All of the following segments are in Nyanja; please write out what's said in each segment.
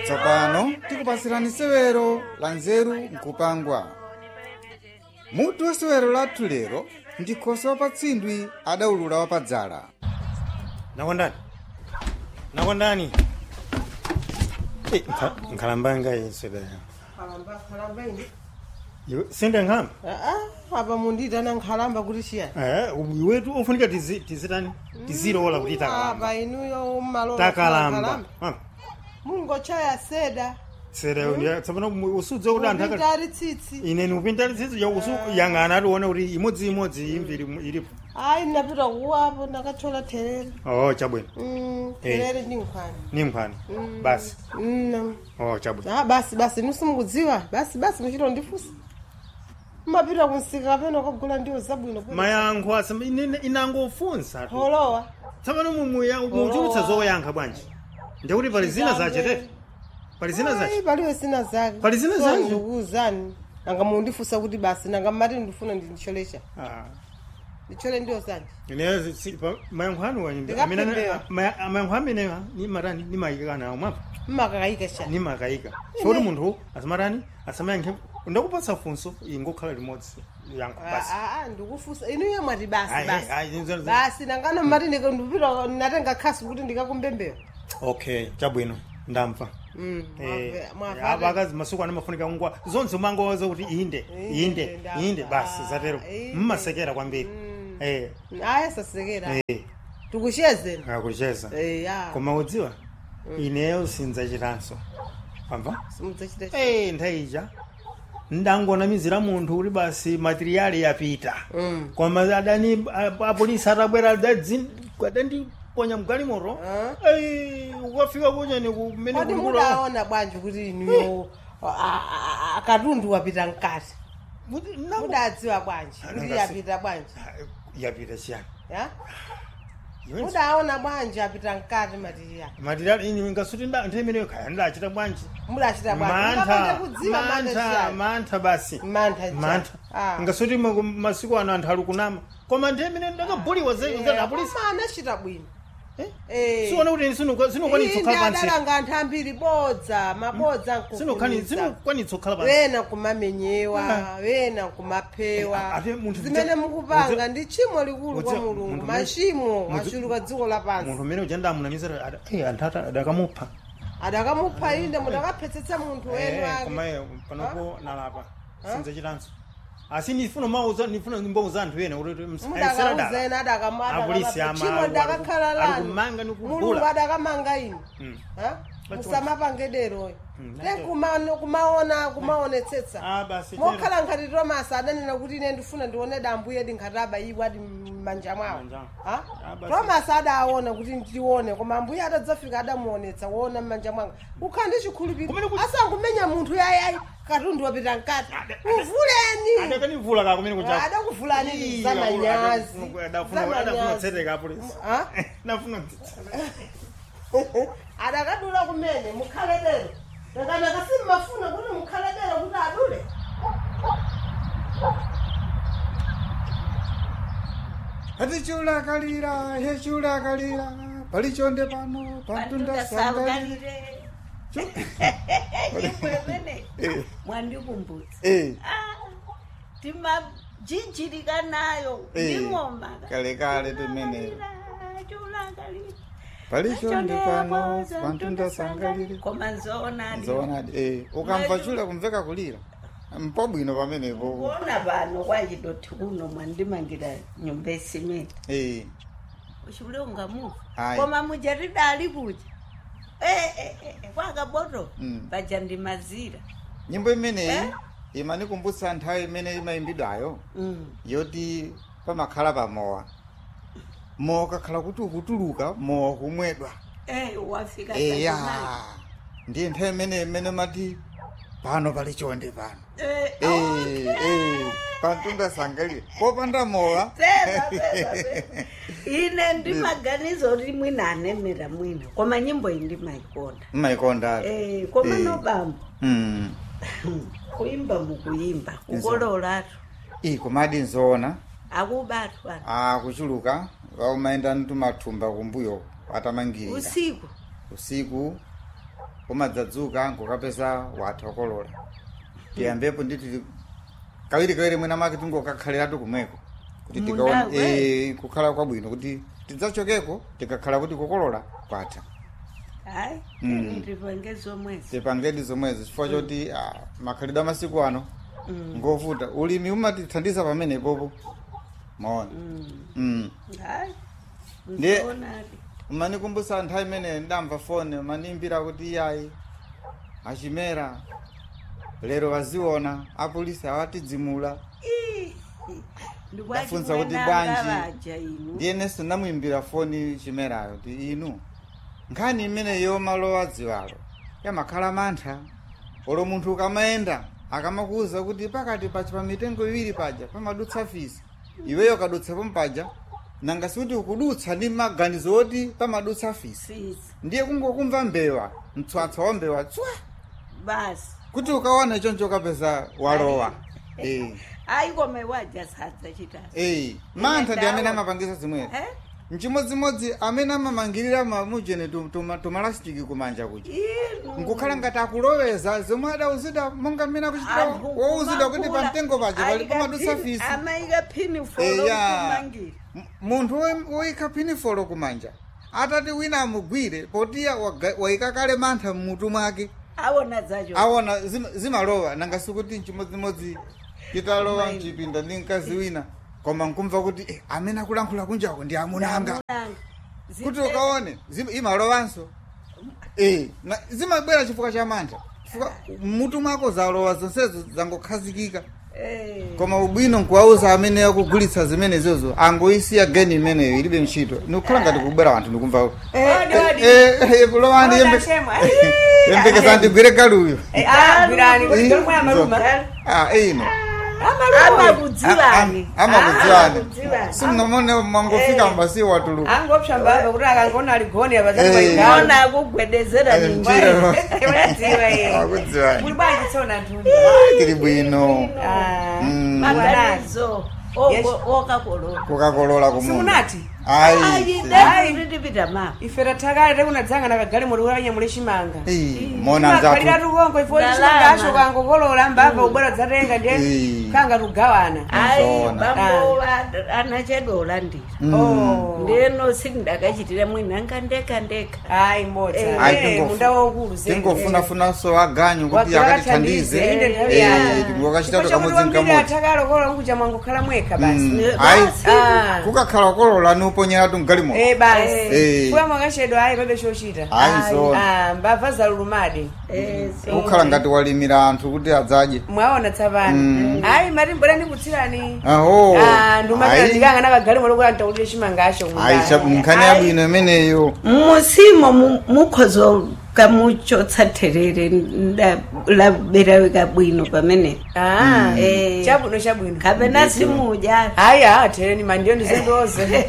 tsopano tikupasirani sewero la nzeru nkupangwa mutu wa sewero lathu lero ndi khosi wapatsindwi adawulula wapadzala nakondani nakondani Eh, nkha- nkhalambanga yeswedaya khalamba khalamba ini iwe sinde nkhamba aa apa munditana nkhalamba kuti chiyani Eh, iwetu ofunika tizi- tizitani tizilola kuti takalamba apa inuyo mmalola takalamba Ah, mungochaya seda sere undi- tsopano mu- usudze kuti anthu aka- upintari tsitsi ine nikupinda tsitsi ya usu yang'ana atione kuti imodzi imodzi imviri mu- ilipo ayi ndapita kuwapo ndakachola therere oh chabwino Mm, Eh. therere ndi nkhwani ni mphani basi Mm. oh chabwino ah basi basi inu simukudziwa basi basi muchito ndifusa mmapita kunsika kapena kugula ndiwo zabwino kweli. mayankho asema ine- inangofunsa tu holowa tsopano muchulutsa zoyankha bwanji ndikuti pali zina zachete pali zina zache Ayi, paliwe zina zake Pali zina So zake? ndikuwuzani nanga mundifusa kuti basi nanga mmati ndifuna ndicholesha Ah. ndichole ndiwo zanje Ine si- pa- mayankho anu wa- Ndikapembewa. amene- maya- mayankho amenewa ni matani ni mayika nawo mwapa mmakakayika sha ni makayika choti munthu asamatani asamayankhe ndakupatsa funso ingokhala limodzi yankho basi Ah, ah, ndikufusa inuyo mwati basi Ayi, basi ayi, zinzo- basi nangano mmati ndika- ndipita natenga khasi kuti ndikakumbembera okay chabwino ndamva Mm, Eh, mwamve- mwamve- apa akazi masuku ano mafunika ngwa zonse umangoza kuti inde Inde, inde ndamva. inde basi zatero Inde. mmasekera kwambiri Mm. eh aya sasekera eh tikuchezeni akucheza Eh, ya koma udziwa ineyo sinzachitanso pamva simudzachita eh nthayija ndangonamizira munthu kuti basi materiali yapita Mm. koma adani a- apolisi atabwera adadzi- adandiponya mgalimoto Ah. Eh, ukafika kunyani kumene kodi kulikula mudaona bwanji kuti inuyo a- a- a- katundu wapita mkati mudadziwa bwanji kuti Nangasi- yapita bwanji yapita chiyani ya Iwe mudaona bwanji apita mkati matiriya materiali ini ngasuti nda- nthawi imeneyo khaya ndachita bwanji mudachita bwanji mantha mukapanda kudziwa mantha mantha mantha basi mantha mantha Ah. ngasuti mu- masiku ano anthu ali kunama koma nthawi imeneyo ndakabuliwa zapolisi koma anachita bwino Eh? Eh. siona kuti sinokwanitsa kukhala pansi adalanga anthu ambiri bodza mabodza sinokwanitsa nkufunisa kukhala pansi wena kumamenyewa wena kumaphewa Eh, ate munthu zimene mudza- mukupanga mudza- ndi tchimo likulu kwa mudza- mulungu munthu- machimo mudza- achuluka dziko lapansi munthu umene uja ndamunamizira anthu ata adakamupha adakamupha inde mudakaphetsetsa munthu wenu Eh, ake koma eh, panopo nalapa sinzachitanso asi ndifuna mauza ndifuna mbauza anthu ena kuti mudakauzena Apolisi ama- tchimo ali- dakakhala ali lanu kumanga ni kugula. mulungu adakamanga inu Mm. Ha? That's musamapangederoyo Mm, te that's- kuma- kumaona kumaonetsetsa Ah, basi mokhala nkhati tomasi adanena kuti ine ndifuna ndione dambu yedi nkhati abayibwa adi m'manja mwawo Manja. Ha? Ah, basi. tomasi adaona kuti ndione koma ambuye adadzafika adamuonetsa kuona m'manja mwanga ukhala ndi chikhulupiriro Kumene kuti- asangumenya munthu yayayi katundu wapita mkati uvuleni adakanivula ka kumene kuja adakuvulani Ii, zamanyazi adafuna adafuna kutseteka apolisi Ha? nafuna adakadula kumene mukhaledero nakanaka simmafuna kuti mukhaledero kuti adule atichulakalira hechulakalira palichonde pano pantunda sangalire imwemene Eh. mwandikumbutsa Eh, timajinjirika nayo Eh, nding'oma kalekale timenelo. chulakalira palichonde pano pantunda sangalire koma nzoonadi zoonadi eh, ukamva chula kumveka kulira mpabwino pamenepo kuona pano kwachidoti kuno mwandimangira nyumba esimenti Eh, uchule ungamuva Ayi. koma mujatidali kuja Eh, eh, eh, eh, kwakaboto Mm. paja ndimazira nyimbo imeneyi Eh? imanikumbutsa nthawi imene imayimbidwayo Mm. yoti pamakhala pamowa mowa ukakhala kuti ukutuluka mowa kumwedwa Eh, wafika eya pachinayi. ndiye nthawi imene imene mati pano pali chonde pano Eh, Eh, okay. eh, pantunda sangalire popanda mowa Peza, peza, peza. ine ndimaganizo kuti mwina anemera mwina koma nyimbo iyi ndimayikonda mmayikonda Eh, koma Eh. nobamba Mm. kuyimba mukuyimba kukololatu iyi komadi nzoona akubatu anu akuchuluka umaenda ntumathumba kumbuyo atamangirira usiku usiku umadzadzuka nkukapeza watha okolola tiyambepo nditi kawiri kawiri mwina make tingokakhaliratu kumweko kuti Munda tikaone we. eh, kukhala kwabwino kuti tidzachokeko tikakhala kuti kukolola kwatha hayi Mm. ndipange zomwezi tipangedi zomwezi chifukwa choti ah, makhalidwe amasiku ano ngovuta ulimi umatithandiza pamenepopo maona mm. hayi Ndiye- nzoonadi umanikumbusa nthawi imene ndamva fone manimbira kuti iyayi achimera lero waziona apolisi awatidzimula Ndafunsa kuti bwanji. vaja inu ndiyenenso ndamuimbira foni chimerayo kuti inu nkhani imeneyo malo adziwalo yamakhala mantha olo munthu ukamayenda akamakuwuza kuti pakati pachi pa mitengo iwiri paja pamadutsa fisi iweyo kadutsapo mpaja nanga sikuti ukudutsa ndi maganizo oti pamadutsa fisi sisi ndiye kungokumva mbewa mtswatswa wa mbewa tswa basi kuti ukaona choncho ukapeza walowa eh hayi kome waja sadza chitasa eh mantha ndi amene Ndawo. amapangisa zimwezi Eh? mchimodzimodzi amene amamangirira mamujene tumalasitiki kumanja kuja inu nkukhala ngati akuloweza zomwe adawuzidwa monga mmene akuchitira Anthu wowuzidwa kuti kumakula, pamtengo paja pali ayika pamadutsa phini- fisi amayika phini folo eya kumangira M- munthu woy- woyika pinifolo kumanja atati wina amugwire potiya waga- wayika kale mantha mmutu mwake awona zacho aona zima- zimalowa nanga sikuti mchimodzimodzi titalowa Mayi. mchipinda ndi mkazi wina koma nkumva kuti eh, amene akulankhula kunjako ndi amunanga kuti ukaone zim- imalowanso eh, na- zimabwera chifukwa cha mantha chifukwa mmutu mwako zalowa zonsezo zangokhazikika koma ubwino nkuwauza amene akugulitsa zimene zozo angoisiya geni imeneyo ilibe ntchito nikukhala ngati kubwera wanthu nikumva Odi, odi. kulowani Oda shemwa. yembekeza ndigwire galuyo Eh, ah, gwirani, kuti ndomwe amaluma. Ah, ino amakudziwani amakudziwani simnamone mwangofika Eh. mbasi watuluka angopsa mbaba kuti akangona aligoni Eh. apazaiona ona akugwedezera Eh, ninji njira. unadziwa iye akudziwani kuli bwanji tsona ntuni tili bwino Ah, Mm. maganizo Yes. okakolola kukakolola kumunda simunati ayi Ayi. nditipita mapa ife tathakale tekunadzanga nakagale muli kulanyamule chimanga mona kalira nzatu tukongo ifo Ndalama. chimangacho kangokolola mbava ubwera dzatenga ndiye Eh. kanga tugawana ayi Nzona. bambo anachadola ndira Oh. ndeno sindakachitira mwina ngandeka ndeka ayi mbodza Eh. Ayi, Eh, tingofu- munda waukulu zedi. tingofunafunaso aganyu kuti Wakhala akatithandize athandize, inde nthawi Eh, yake. tingokachita Chifukwa chakuti kamodzi wambiri nkamodzi athakale okolola nkuja mwangokhala mwekha basi Mm. Eh, Ayi. basi. Ah. kukakhala kolola niuponyeratu mgalimo Eh, basi Eh. fuya mwakachedwa ayi pabe chochita ayi nzona Ah, mbava zalulumadi Eh, so- kukhala ngati walimira anthu kuti adzadye mwaona tsapano ayi mati mbwera ndikutsirani aho ndumapira Ayi. ndikanga nakagale lokuti antakulire chimangacho ayi cha- nkhani yabwino imeneyo musimo mu- mukhozo kamuchotsa therere nda- laberawika bwino pamene Eh. chabwino chabwino kapena simudya hayi ha tereni mandiyo ndizendoze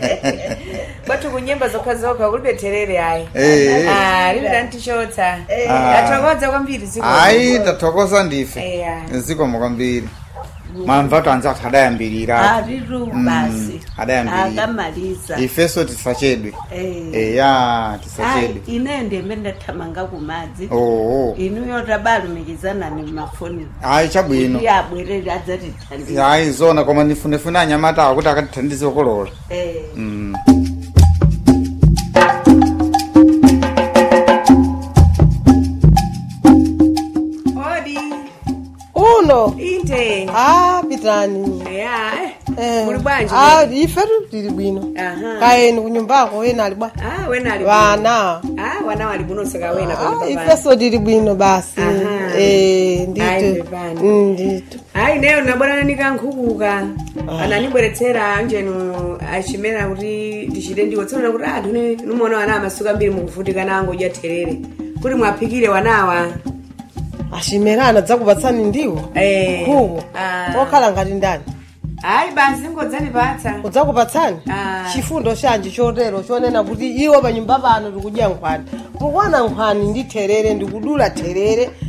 kwathu kunyemba zokha zokha kulibe terere ayi Eh. Ah, lili tantichotsa Ah. tathokoza kwambiri ziko ayi tathokoza ndife Eya. zikomo kwambiri mwamvatu anzathu adayambirira ariru basi adayambirira akamaliza ifeso tisachedwe Eh. eya Ayi, tisachedwe ine ndembe ndathamanga kumadzi oo inuyo tabalumikizanani mumafoni ayi chabwino kuti abwerere adzatithandiza ayi zona koma ndifunefune anyamata awo kuti akatithandize okolola Eh. Mm. odi uno inte ah pitani ya eh. Eh, muli bwanji ah ifetu tili bwino Aha. kaeni kunyumbako wena ali bwa Ah, wena ali wana Ah, wana wali kunoseka wena ah, pali papa. ifeso tili bwino basi Aha. eh Ayi, ndito bebani. Mm, ndito hayi neyo nabwana nikankhukuka anandibweretsera njenu achimera kuti ndichite ndiwo tsoona kuti ah ndine numona wana amasuka mbiri mukuvutika nango udya therere kuti mwaphikire wanawa achimerana dzakupatsani ndiwo Eh. kuko Ah. okhala ngati ndani hayi basi ngodzandipatsa udzakupatsani Ah. chifundo chanji chotero chonena kuti iwo panyumba pano tikudya nkhwani kukwana nkhwani ndi therere ndikudula therere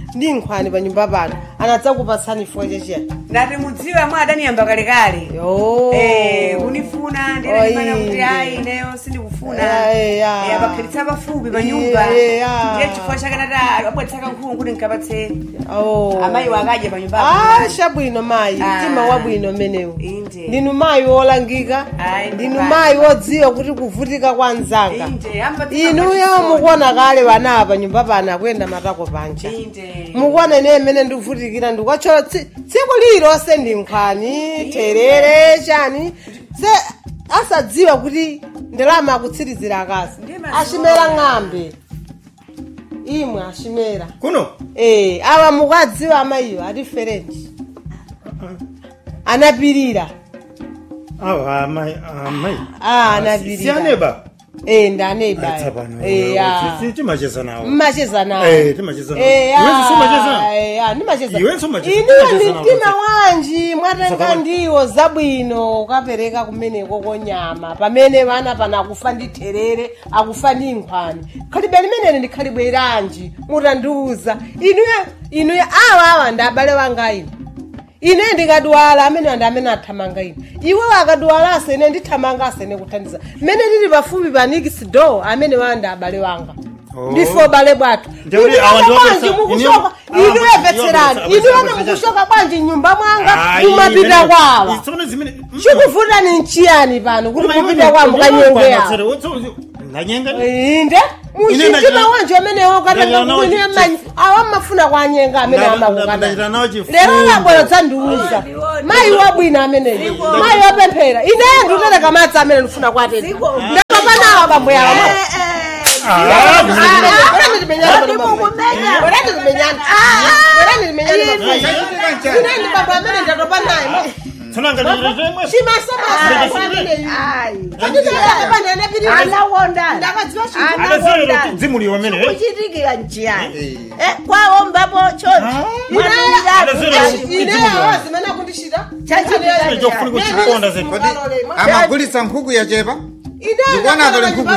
ndi nkhwani pa nyumba pano anadzakupatsani chifukwa chachiyani ndati mudziwe amwe adaniyamba kalekale yo Eh, unifuna ndinafana kuti Oyi. ayi ineyo sindikufuna Eh, ya. Eh, abakhalitsa pafupi pa nyumba Eh, ya. ndiye chifukwa chakanati abwetsaka nkhuku kuti nkapatse Oh. amayi wakadya pa nyumba Ah, chabwino mayi Ah. mtima wabwino menewu Inde. ndinu mayi wolangika Ayi, ndinu ndipani. mayi wodziwa kuti kuvutika kwa mzanga inde ambatsika inuyo pachisoni. mukuona kale vana apa nyumba pano akuyenda matako panja inde mukuona ine imene ndikuvutikira ndikukachola tsiku lilonse ndi nkhwani terere chani se asadziwa kuti ndalama akutsirizira akazi Ndi mazuwa. ashimera ng'ambe imwe ashimera kuno Eh, awa mukadziwa amayiwo atiferenti anapirira awa amayi amayi Ah, anapirira siyaneba Eh, ndaneba tsapano Eh, ya. timacheza nawo mmacheza nawo Eh, timacheza nawo. Eh, ya. Iwenso sumacheza? Eh, ya, ndimacheza Iwenso umacheza- iniwo timacheza nawo mtima kuti- wanji mwatenga Saka- ndiwo zabwino ukapereka kumeneko konyama pamene vana pana akufa ndi terere akufa ndi nkhwani khalibwe limeneli ndi khalibwe iranji mutandiuza inuyo inuyo awa awa ndi abale wanga ino ine ndikadwala amene ndi amene athamanga ine iwe akadwalanso ine ndithamanganso ine kuthandiza mmene tili pafupi pa nikisido amene wanda abale wanga Oh. ndifo abale bwathu Ndekuti Inu awa ndi bwanji wapesa- mukushoka inu- inu awa- yemvetserani awa- inu awa- ene awa- mukushoka bwanji nyumba mwanga Ayi, mumapita imene- kwawa Tsono zimene chikuvuta ni nchiyani pano kuti Koma mupita iwe- kwa iwe- mukanyenge iwe- yawo iwe- iwe- ndanyenga inde muchitima ndaja- wanje amenewo ndaja nawo katangakuine chi- manyi awa mmafuna kwanyenga amene Nda- nda- amakukana ndachita nawo chifundo. lero labwera dzandiuza mayi wabwina ameneyo mayi wapemphera ineyo ndikutereka madzi amene ndifuna kwatena ndakapanawa bambo yawo tsono ngati anawonda dzimuliwa amene kuchitikira njiyani Eh. Eh, kwaombapo chonchi chofuna kuchikonda zenu kodi amagulitsa nkhuku yachepa Ndikuona akali nkhuku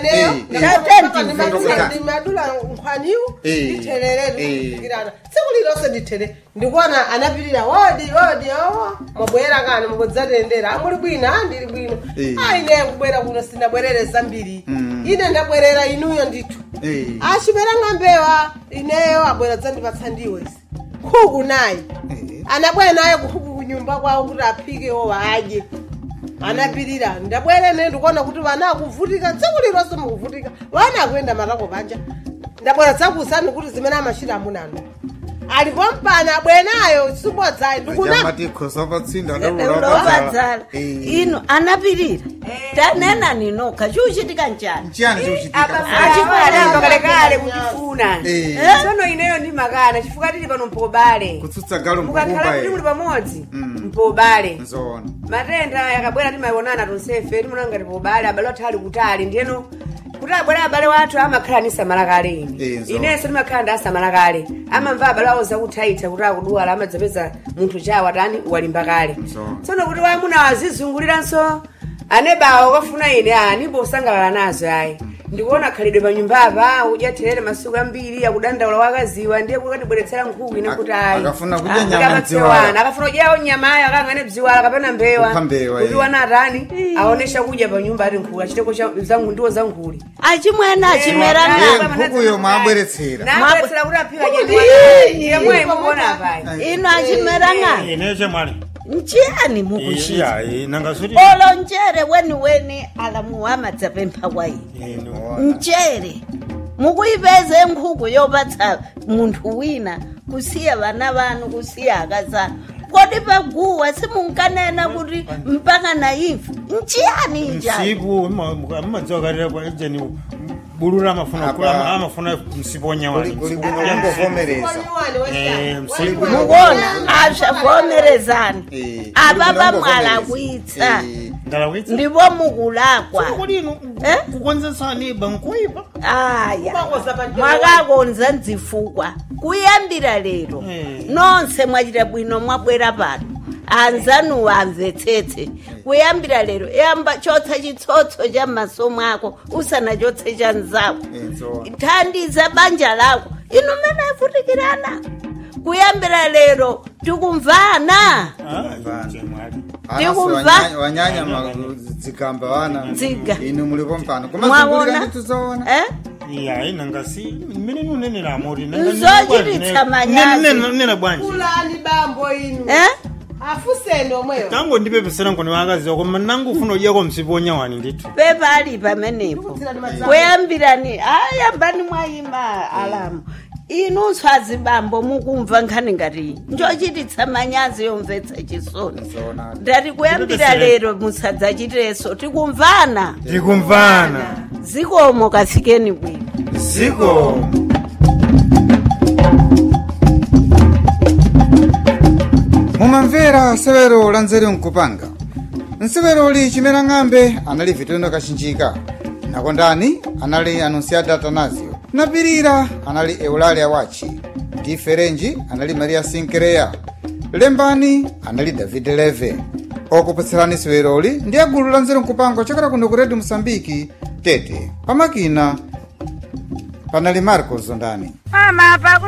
ndimadula nkhwaniwu Eh. nditherere Eh. ndikufikirana tsiku lilonse ndithere ndikuona anapirira wodi wodi owo mwabwera kani mukudzatendera amuli bwino a ndili bwino Eh. a ine kubwera kuno sindabwerere zambiri Mm. ine ndabwerera inuyo ndithu Eh. achipera ng'ambewa ineyo abwera dzandipatsa ndiwo isi nkhuku nayi Eh. anabwera naye nkhuku kunyumba kwawo kuti aphikewo adye anapirira ndabwere ne ndikuona kuti vana akuvutika tsiku lilonse mukuvutika vana akuyenda matako panja ndabwera dzakuusani kuti zimene amachita amunano alipo mpana abwenayo sibodzayi ndikuna Jamatikosa patsinda ulopadzala ino anapirira tanena ninoka chiuchitika njani nchiyani chikuchitika achimwalamba kalekale kutifuna Eh. tsono ineyo ndimakana chifukwa tili pano mpobale kutsutsa galo mukakhala mkukumba kuti muli ye pamodzi Mm. mpobale nzoona matenda yakabwera timaionana tonsefe timaona ngati pobale abale wathu ali kutali ndiyeno kuti abwere abale wathu amakhala ni samala kale Eh, ine nzo. inenso ndimakhala ndi asamala kale amamva abale awo zakuthaitha kuti akudwala amadzapeza munthu chawo atani walimba kale Nzo. tsono kuti wamuna wazizunguliranso anebawo kafuna ine anipo usangalala nazo ayi ndikuona khalidwe pa nyumbapa udyaterere masiku ambiri akudandaula wakaziwa ndiye kukatibweretsera nkhuku ine kuti ayi Akafuna kudya Ah, nyama kuti mdziwala. amatsewana akafuna kudyawo nyamayo akang'ane bziwala kapena mbewa Kupha mbewa, kuti eh. wana atani aonesha kudya pa nyumba ati nkhuli achiteko zangu ndiwo zankhuli achimwene achimera Eh, Eh, ng'ambe nkhukuyo mwabweretsera nabweretsera kuti aphika jemwe mukuona apayi ino achimera ng'ambe ine chemwali nchiyani mukuchita iya nanga suti olonjere weni weni alamuwama dzapempha kwa ine ino mchere mukuyipeze nkhuku yopatsa munthu wina kusiya vana vanu kusiya akazana kodi paguwa simunkanena kuti mpaka na imfa nchiyani injani msipu amadziwa kalira kwa ijeni bulula amafuna Apa. kula amafuna msipu wanyawani uli bwino kungovomereza mukuona asavomerezani Eh, apa uli bwino pamwalakwitsa Eh, ndalawitsa ndipo mukulakwa kodi ino Eh? kukonzesani bankoipa aya mwakakonza mdzifukwa kuyambira lero Eh. nonse mwachita bwino mwabwera pano anzanuwa amvetsetse kuyambira lero yamba chotsa chitsotso cha m'maso mwako usanachotse cha mzako Inzowa. thandiza banja lako inu mene avutikirana kuyambira lero tikumvana Ndikumva. Wanyanya- wanyanya ma- zikamba wana Ziga. inu mulipo mpano Mwaona? tuzoona eh? yayi nangasi mmene nunenera amori Nzochititsa manyazi. nena bwanji kulani bambo inu eh? afuseni omweyo tango ndipepesera nkoni wakazi wako manangu ufuna udyako msiponya wani ndithu pepali pamenepo kuyambirani ayambani mwayima alamu inunso azibambo mukumva nkhani ngati njochititsa manyazi yomvetsa chisoni Zoona. ndati kuyambira lero musadzachiteso tikumvana tikumvana zikomo kafikeni bwino ziko mumamvera severo la nzeru nkupanga nseveroli chimera ng'ambe anali vitendo kachinjika nakondani anali anunciada atanasio napirira anali eulalia wachi ndi ferenji anali maria sinkereya lembani anali david leve okupatserani severoli ndi agulu la nzeru nkupanga ochokera kuno ku redio mosambiki tete pamakina panali marco zondani mama paku